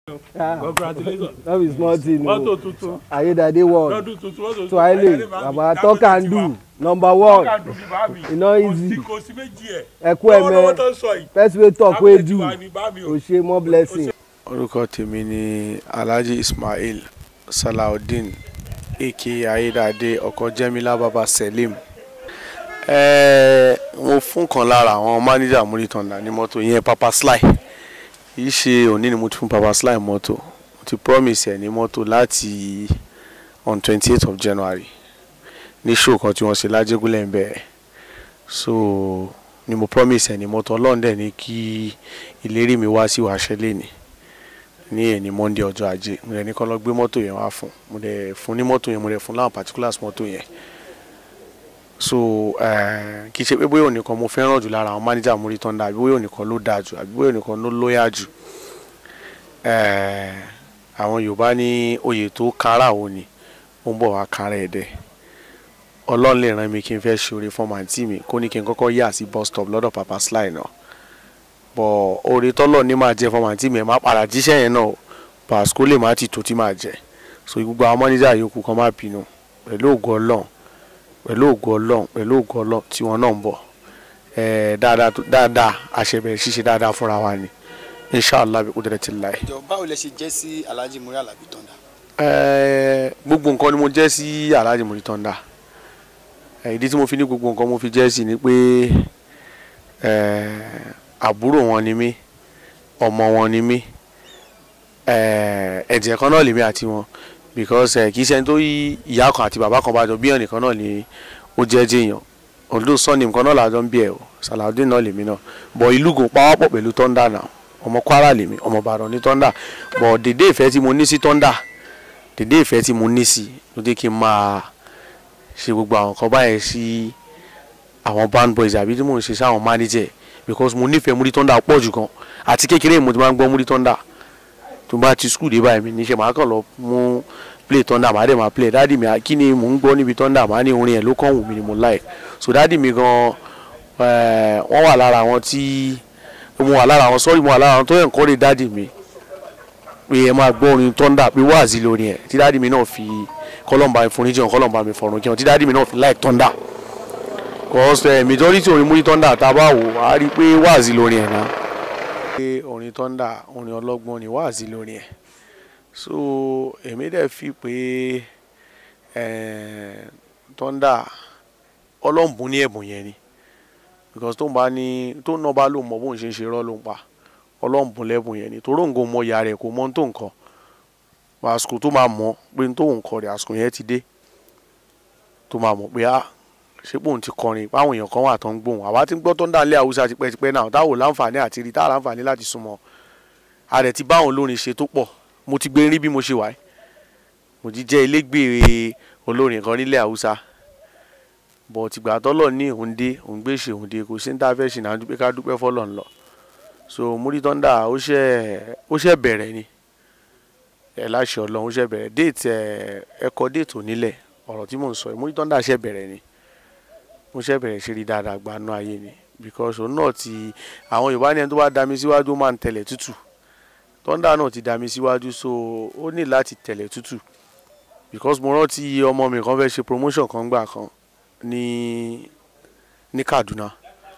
congratulations no be small thing mọ́tò o tuntun ayédáadé world lọ́dún tuntun mọ́tò tuntun twile baba talk and do number one tọ́ka dùn ní bá mi e no easy kò sí méjì ẹ̀ ẹkú lọ́wọ́lọ́wọ́ ẹmẹ tó ń sọ yìí first way talk wey do Tábìlì tiwa ni bá mi o. o ṣe more blessing. orúkọ tèmi ni alhaji ismail salaudeen aka ayédáadé ọkọ jẹmílá baba selim ẹẹ mo fún kan lára àwọn mánéjà múrítọ̀nà ní mọ́tò yẹn papa sly kìí ṣe òní ni mo ti fún papa sly mọ́tò mo ti promise ẹ̀ ní mọ́tò láti on twenty eight of january ní show kan tí wọ́n ṣe lájégúnlẹ̀ ń bẹ̀rẹ̀ so ni mo promise ẹ̀ ní mọ́tò ọlọ́run dẹ̀ ní kí ìlérí mi wá sí wàá ṣẹlẹ̀ ni ní ẹni monday ọjọ́ ajé mo dẹ̀ ní kọ́ lọ gbé mọ́tò yẹn wá fún mo dẹ̀ fún ní mọ́tò yẹn mo dẹ̀ fún láwọn particulars mọ́tò yẹn so eh, kì í ṣe pé bóyá ònìkan mo fẹ́ràn jù lára àwọn manager múrí tán dà àbí bóyá ònìkan ló dáa jù àbí bóyá ònìkan ló lóyà jù Eh, àwọn yorùbá ní oyè tó kára òun ni ó ń bọ̀ wá kára ẹ̀ dẹ̀ ọlọ́run lè rán mi kí n fẹ́ ṣoore fún màǹtí mi kó ní kí n kọ́kọ́ yà sí bus stop lọ́dọ̀ papa sly náà bọ̀ oore tọ́lọ̀ ní máa jẹ fún màǹtí mi ẹ̀ má padà jíṣẹ́ yẹn náà pàṣẹ lè má ti tó tí máa jẹ so gbogbo àwọn mọ́níjà yòókù kan má bínú pẹ̀lú ògo ọlọ́run pẹ̀lú ògo ọlọ́run pẹ̀lú ògo ọlọ́run tí wọ́n náà ń bọ̀ ẹ̀ẹ́ dáadáa tó- dáadáa àṣẹbẹ̀rẹ̀ ṣíṣe dáadáa fúnra wa ni inshallah bí kúndẹ̀rẹ̀ ti láì. ìjọ báwo lẹ ṣe jẹ́ sí alhaji muri alabi tọ́ndà. Ẹ̀ẹ́, gbogbo nǹkan ni mo jẹ́ sí Alhaji Muri Thunder Ẹ̀, ìdí tí mo fi ní gbogbo nǹkan mo fi jẹ́ sí ni pé ẹ̀ẹ́, àbúrò wọn ni mí ọmọ wọn ni mí ẹ̀ẹ́, ẹ̀jẹ̀ kan náà lèmi àti wọn because ẹ̀, kì í ṣe ẹni tó yí ìyá kan àti bàbá kan bá jọ bí ẹnìkan náà ni ó jẹ́ jẹ́yàn although sọ́ọ̀nì nǹkan náà làjọ ń bí ẹ̀ o Salaudeen náà lèmi náà bọ̀ ìlú gùn pawọ́pọ̀ pẹ̀lú Thunder náà ọmọ Kwara lèmi ọmọ Ìbàdàn ní Thunder bọ̀ dédé ìfẹ́ tí mo ní sí Thunder dédé ìfẹ́ tí mo ní sí ló jẹ́ kí n máa ṣe gbogbo àwọn nǹkan báyẹn sí àwọn band boys àbí tí mò ń ṣe sáwọn manager because mo nífẹ̀ẹ́ Muri Thunder pọ̀ jù gan àti kékeré mo ti máa ń gbọ́ Muri Thunder tó bá ti school dé báyìí mi níṣẹ́ màá kàn lọ mú play Thunder màá dẹ̀ máa play dáàdì mi kí ni mò ń gbọ́ níbi Thunder màá ní orin ẹ̀ ló kàn wù mí ni mo like so dáàdì mi gan eh, wọ́n wà lára àwọn tí mo wà lára àwọn sorry mo wà lára àwọn tó encourage dáàdì mi pé ẹ máa gbọ́ orin Thunder pé wáàzí lórí ẹ̀ tí dáàdì mi náà fi kọ́lọ́mbà mi foríjì hàn kọ́lọ́mbà mi fọ̀rùn kí hàn tí dáàdì mi náà fi like Thunder cause uh, majority orin Muri Thunder tá a bá wò á rí i pé wáàzí lórí ẹ̀ náà. pé orin Thunder orin ọlọ́gbọ́n ni wáàzí lórí ẹ̀ so èmi dẹ̀ fi pé eh, Thunder ọlọ́mbùn ní ẹ̀bùn yẹn ni because tó ń bá ní tó ń náà bá lò mọ bóun ṣe ń ṣe rọ́ ló ń pa ọlọ́mbùn lẹ́bùn yẹn ni torí òǹgò mọ ìyá rẹ̀ kò mọ ohun tó nǹkan àsìkò tó máa mọ̀ pé ohun tó ń kọ rẹ̀ àsìkò yẹn ti dé tó máa mọ̀ pé á ṣé pòun ti kọrin báwọn èèyàn kan wà tó ń gbóhùn àwa ti ń gbọ́ tó ń dá ilé haúsá tipẹ́tipẹ́ náà táwọn láǹfààní àti rí táwọn láǹfààní láti súnmọ́ a rẹ̀ ti báwọn olórin ṣe tó pọ̀ mo ti gbé rí bí mo ṣe wà yìí mo ti jẹ́ ilégbèé olórin kan nílẹ̀ haúsá bọ̀ tìgbà tọ́lọ̀ ní òun dé òun gbé ṣe òun dé kò sí ní tá a fẹ́ ṣe náà dúpẹ́ ká dúpẹ́ fọ́lọ̀ ńlọ so Muri Thunder ó ṣe ó ṣe bẹ̀rẹ̀ ni ẹ láṣẹ Ọlọ́run ó ṣe bẹ̀rẹ̀ déètì ẹ ẹkọ déètì onílẹ̀ ọ̀rọ̀ tí mò ń sọ yìí Muri Thunder ṣe bẹ̀rẹ̀ ni mo ṣe bẹ̀rẹ̀ ṣe rí dáadáa gbanú ayé ni because òun náà ti àwọn Yorùbá ní ẹni tó bá dami síwájú ó máa ń tẹ̀lẹ̀ tútù Thunder náà ti dami síwájú so ó ní láti tẹ̀lẹ̀ tútù because mo rántí ọmọ mi kan fẹ́ ṣe promotion kan gbà kan ní ní Kaduna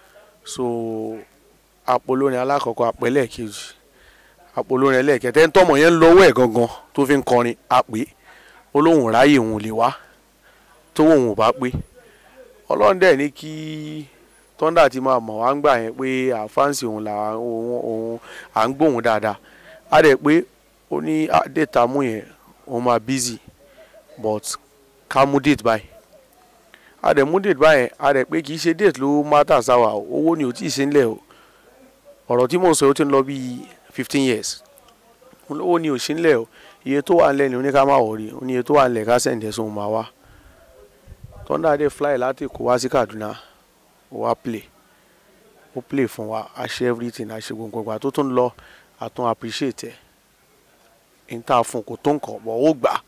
so apolórin alákọ̀ọ́kọ́ apẹ̀lẹ̀ kejì apolórin ẹlẹ́ẹ̀kẹtẹ́ ń tọ́mọ̀ yẹn ń lọ́wọ́ ẹ̀ gangan tó fi ń kọrin àpè olóhùn ráyè òun lè wá tó òun ò bá pé ọlọ́run dẹ̀ ní kí Thunder ti máa mọ̀ wá ń gbà yẹn pé àfáǹsì òun là òun òun à ń gbóhùn dáadáa á dẹ̀ pé ó ní déètà mú yẹn òun máa busy but ká mú déètì báyìí á dẹ̀ mú déètì báyẹn á dẹ̀ pé kì í ṣe déètì ló mátà sáwà o owó ni ò tí ì sí nílẹ̀ o ọ̀rọ̀ tí mò ń sọ yìí ó ti ń lọ bíi fifteen years owó ni ò sí nílẹ̀ o iye tó wà nílẹ̀ ni oníká máa wọ̀ rí o ní iye tó wà nílẹ̀ ká sẹ̀ǹdẹ̀ sóhun máa wá Thunder dé fly láti Èkó wá sí Kaduna ó wá play ó play fún wa a ṣe everything a ṣe gbogbo ìgbà tó tún lọ a tún appreciate ẹ̀ n ta fún kò tó nǹkan bọ̀ ó gbà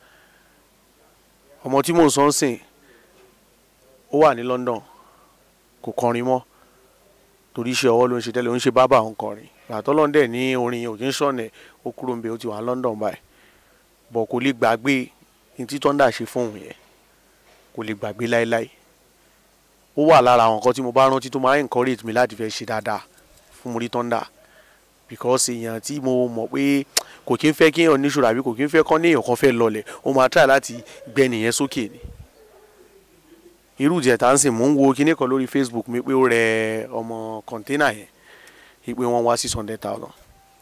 ọmọ tí mò ń sọ ń sìn ó wà ní London kò kọrin mọ́ torí iṣẹ́ ọwọ́ ló ń ṣe tẹ́lẹ̀ ó ń ṣe bábà ń kọrin àtọ́lọ́n dẹ̀ ní orin yẹn ò kí ń sọ̀nẹ̀ ó kúrò ń bẹ ó ti wà ní London báyìí bọ̀ kò lè gbàgbé ní tí Thunder ṣe fún òun yẹn kò lè gbàgbé láéláé ó wà lára àwọn nǹkan tí mo bá rántí tó máa ń encourage mi láti fẹ́ ṣe dáadáa fún Muri Thunder because èèyàn tí mo mọ̀ pé kò kí ń fẹ́ kí èèyàn níṣòro àbí kò kí ń fẹ́ kọ́ ní èèyàn kan fẹ́ lọlẹ̀ ó máa try láti gbẹ nìyẹn sókè ni irú ìjẹta ń sìn mò ń wo kinní kan lórí Facebook mi pé ó rẹ ọmọ kọ̀ńténà yẹn ìpè wọn wá six hundred thousand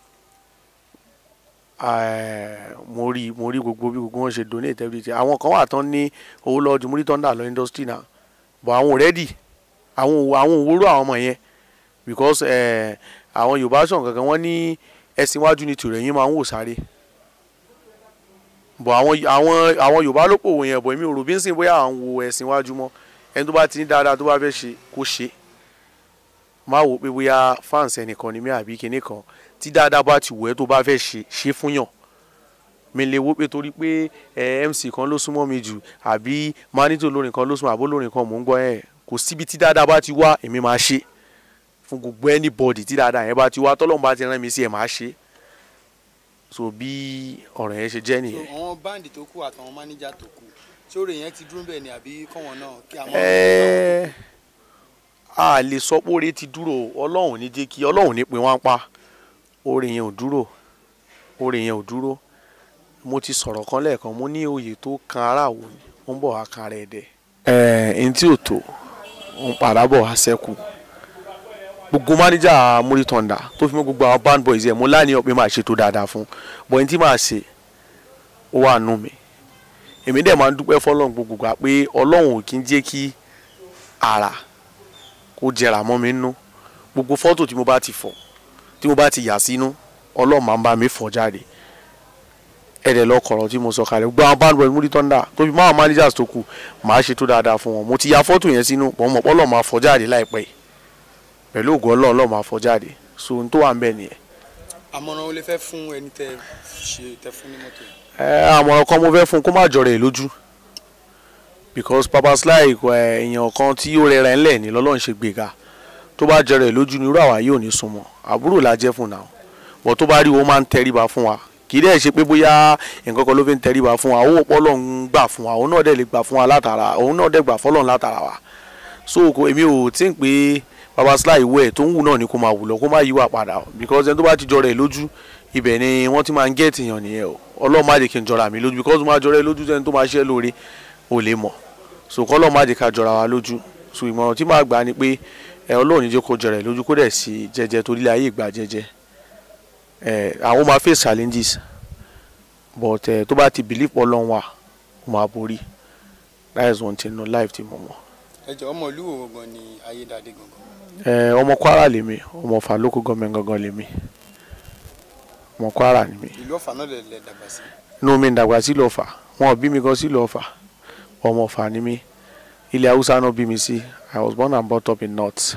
mo rí mo rí gbogbo bí gbogbo wọn ṣe donate everything àwọn kan wà tán ní owó lọ́ọ́ ju Muri Thunder lọ industry náà but àwọn already àwọn òwò àwọn òwúrò àwọn ọmọ yẹn because eh, àwọn Yorùbá sọ̀rọ̀ kankan wọ́n ní ẹ̀sìn iwájú ni tìrẹ̀yìn máa ń wò sáré but àwọn àwọn àwọn Yorùbá ló pòwò yẹn bọ̀ èmi ò rò bí ń sìn bóyá àwọn wo ẹ̀sìn iwájú mọ́ ẹni tó bá ti ní dáadáa tó bá fẹ́ ṣe kó ṣe má wò pé bóyá fans ẹnìkan ni mí àbí kinní kan tí dáadáa bá ti wò ẹ́ tó bá fẹ́ ṣe ṣe fún yàn mi lè wò pé torí pé ẹ MC kan ló súnmọ́ mi jù àbí manito lórin kan ló súnmọ́ àbó lórin kan mò ń gbọ́ ẹ̀ kò síbi tí dáadáa bá ti wá èmi máa ṣe fún gbogbo anybody tí dáadáa yẹn bá ti wá tọ́lọ́mù bá ti rán mi sí ẹ̀ máa ṣe so bí ọ̀rọ̀ yẹn ṣe jẹ́ nìyẹn. àwọn báǹdì tó kù àtàwọn mánéjà tó kù sórí yẹn ti dúró bẹ́ẹ̀ ni àbí kọ́wọn náà kí àwọn. Ẹ́ẹ́, a lè sọ pé oore ti dúró ọlọ́run ní jẹ́ kí ọlọ́run ní pé wọ́n á pa oore yẹn ò dúró oore yẹn ò dúró mo ti sọ̀rọ̀ kan lẹ́ẹ̀kan mo ní oyè tó kan ara wò ni ó ń bọ̀ wá kan ara ẹ̀ dẹ̀. ẹ̀ẹ́n ẹni tí ò tó ń padà bọ̀ wá sẹ́kù gbogbo mánéjà Muri Thunder tó fi mọ́ gbogbo àwọn band boys yẹn mo láàníyàn pé máa ṣe tó dáadáa fún bọ̀ ẹni tí máa ṣe ó wà nù mí èmi dẹ̀ máa ń dúpẹ́ fọlọ́run gbogbo gbà pé ọlọ́run ò kí ń jẹ́ kí ara kó jẹrà mọ́ mi nínú gbogbo fọ́tò tí mo bá ti fọ̀ tí mo bá ti yà sínú ọlọ́run máa ń bá mi fọ̀ jáde ẹ̀rẹ̀ lọ́kọ̀ọ̀rọ̀ tí mo sọ kalẹ̀ gbogbo àwọn band boys Muri Thunder tó fi máa managers tó kù máa ṣe tó dáadáa fún wọn mo ti ya fọ́tò yẹn sínú pọ̀ mọ̀ pọ́lọ́ máa fọ̀ jáde láìpẹ́ yìí pẹ̀lú ògo ọlọ́run ọlọ́run máa fọ̀ jáde so ohun tó wà ń bẹ̀ nìyẹn. àmọ̀ràn o lè fẹ́ fún ẹni tẹ ṣe tẹ fún ní mọ́tò yẹn. ẹ àmọ̀ràn kan mo fẹ́ fún un kó má jọrọ ẹ̀ lójú because Papa Sly kò, ẹ, èèyàn kan tí ó rẹra ńlẹ̀ ní lọ́lọ́run ṣe gbéga tó bá jọrọ ẹ̀ lójú ní irú àwa yóò ní súnmọ́ àbúrò la jẹ́ fún náà bọ̀ tó bá rí o máa ń tẹríba fún wa kì í dẹ̀ ṣe pé bóyá nǹkan kan ló fi ń tẹríba fún wa owó pọ́lọ́ ń gbà fún wa òun náà dẹ̀ lè gbà fún wa látara òun náà dẹ̀ gbà fọ́lọ́run látara wa so kò èmi ò tí ń pé Papa Sly ìwé ẹ̀ tó ń wù náà ni kó máa wù lọ kó má yíwà padà o because ẹni tó bá ti jọrọ ẹ̀ lójú ibẹ̀ ni wọ́n ti máa ń gẹ́ẹ̀tì yàn nìyẹn o ọlọ́run má jẹ́ kí n jọra mi lójú because má jọra ẹ lójú sẹ́ni tó máa ṣe é lóore ò lè mọ̀ so kọ́ ọlọ́run má jẹ́ ká jọra wa lójú so ìmọ̀ràn tí màá gbà ni pé ẹ ọlọ́run ní jẹ́ kó jọra ẹ lójú kó dẹ̀ sí jẹ́jẹ́ torí ayé ìgbà jẹ́jẹ́ ẹ àwọn máa face challenges but ẹ tó bá ti believe ọlọ́run wà ó máa borí that is one thing no life ti mọ̀ mọ́ ẹ jọ ọmọ ìlú wo gangan ni ayédáadé gangan. ẹ ọmọ Kwara lèmi ọmọ Ọ̀fà local government gangan lèmi ọmọ Kwara ni mi ìlú ọ̀fà náà lè lè dàgbà sí. inú mi ń dàgbà sílùú Ọ̀fà wọn ò bí mi gan sílùú Ọ̀fà ọmọ Ọ̀fà ni mí ilẹ̀ Haúsá náà bí mi sí I was born and brought up in north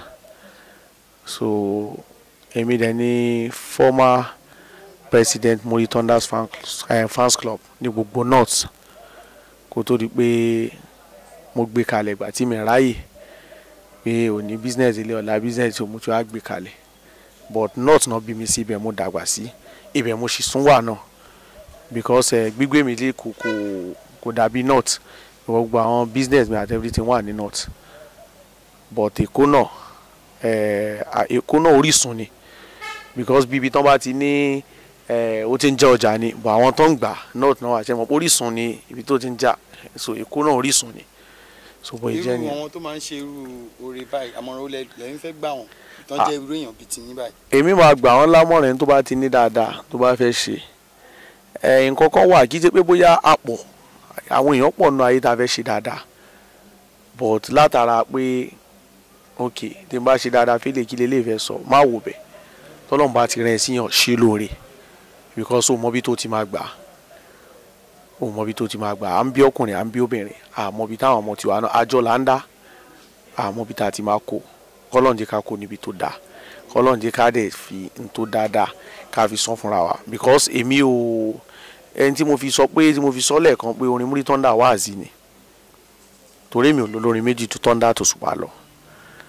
so èmi dẹ̀ ni former president Muri Thunders fan, eh, fans club ní gbogbo north kó tó di pé mo gbé kalẹ̀ ìgbà tí mi ráyè pé òní business ilé ọ̀la business tí mo ti wá gbé kalẹ̀ but north náà bí mi sí ibẹ̀ mo dàgbà sí ibẹ̀ mo sì sún wà náà because uh, gbígbé mi lé kò kò kò dàbí north gbogbo àwọn business mi àti everything wà ní north but èkó náà eh, à- èkó náà orísun ni because bíbi tán bá ti ní eh, ó ti ń jẹ́ ọjà ni but àwọn tó ń gbà north náà wà ṣe mọ̀ pé orísun ni ibi tó ti ń jà so èkó náà orísun ni so bóyá irú jẹ́ ni àwọn tó máa ń ṣe irú oore báyìí àmọ̀ràn ó lẹ- lẹ́yìn fẹ́ gbà wọ́n ìtàn Ah. jẹ́ irú èèyàn bíi tiyín báyìí. èmi máa gbà wọ́n lámọ̀ràn ẹni tó bá ti ní dáadáa tó bá fẹ́ ṣe ẹ̀ nǹkan kan wà kí í ṣe pé bóyá àpọ̀ àwọn èèyàn pọ̀ nù ayé tá a fẹ́ ṣe dáadáa but látara pé ok tí n bá ṣe dáadáa fẹ́lẹ̀ kí lè lè fẹ́ sọ má wò bẹ̀ tọ́lọ́mù bá ti rẹ̀ síyàn ṣe lóore because o mọ bí tó ti máa gbà o mọ bí tó ti máa gbà à ń bí ọkùnrin à ń bí obìnrin àmọ́ bí táwọn ọmọ tiwa náà àjọ là ń dá àmọ́ bí tá a ti máa kó kọ́lọ́n jẹ́ ká kó níbi tó dáa kọ́lọ́n jẹ́ ká dẹ̀ fi n tó dáadáa ká fi san fúnra wa because èmi ò ẹni tí mo fi sọ pé tí mo fi sọ lẹ́ẹ̀kan pé orin Muri Thunder wáàzì ni torí mi ò lólórin méjì tó Thunder tó Òṣùpá lọ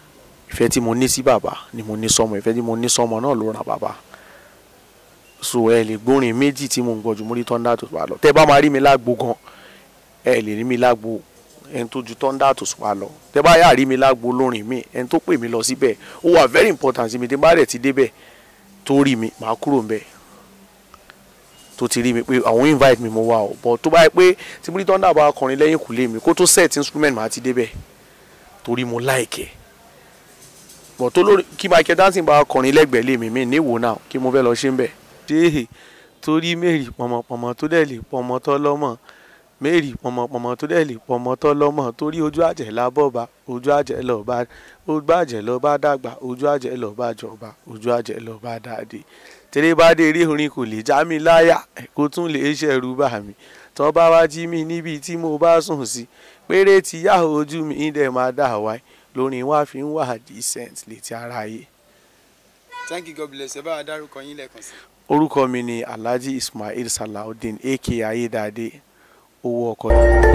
ìfẹ́ tí mo ní sí bàbá ni mo ní sọmọ ìfẹ́ tí mo ní sọmọ náà ló ràn bàbá so ẹ lè gbórin méjì tí mo ń gbọ́ ju múrí Thunder Tòṣùpá lọ tẹ́ bá máa rí mi lágbo gan ẹ lè rí mi lágbo ẹni tó ju Thunder Tòṣùpá lọ tẹ́ bá yà rí mi lágbo lórin mi ẹni tó pè mí lọ síbẹ̀ ó wà very important sí mi tí n bá rẹ̀ ti débẹ̀ tó rí mi màá kúrò ń bẹ̀ tó ti rí mi pé àwọn invite mi mo wá o but tó bá yẹ pé tí múrí Thunder bá kọrin lẹ́yìn kùlé mi kó tó set instrument màá ti débẹ̀ torí mo like ẹ̀ but tó lórí kí Michael Dancing bá kọrin lẹ́gbẹ̀ẹ́ lé mi mi níwò náà kí mo fẹ́ lọ ṣe ń bẹ̀ ṣé torí mary pọmọpọmọ tó dẹ̀ lè pọmọ tọ́ lọ́mọ mary pọmọpọmọ tó dẹ̀ lè pọmọ tọ́ lọ́mọ torí ojú àjẹ́ lábọ́ba ojú àjẹ́ lọ́ba ojú àjẹ́ lọ́ba dàgbà ojú àjẹ́ lọ́ba jọba ojú àjẹ́ lọ́ba dáadé tẹ́lẹ̀ bá dé eré orin kò lè já mi láyà kó tún lè ṣẹ̀rù bà mí tọ́ bá wá jí mi níbi tí mo bá sùn sí péré tí yá ojú mi dẹ̀ máa dà wáyé lórin wá fi ń wà decent létí aráyé. thank you god bless ẹ bá wa dárúkọ yín lẹ́ẹ̀kan sí. orúkọ mi ni alhaji ismail salaudeen aka ayédáadé owó ọkọ.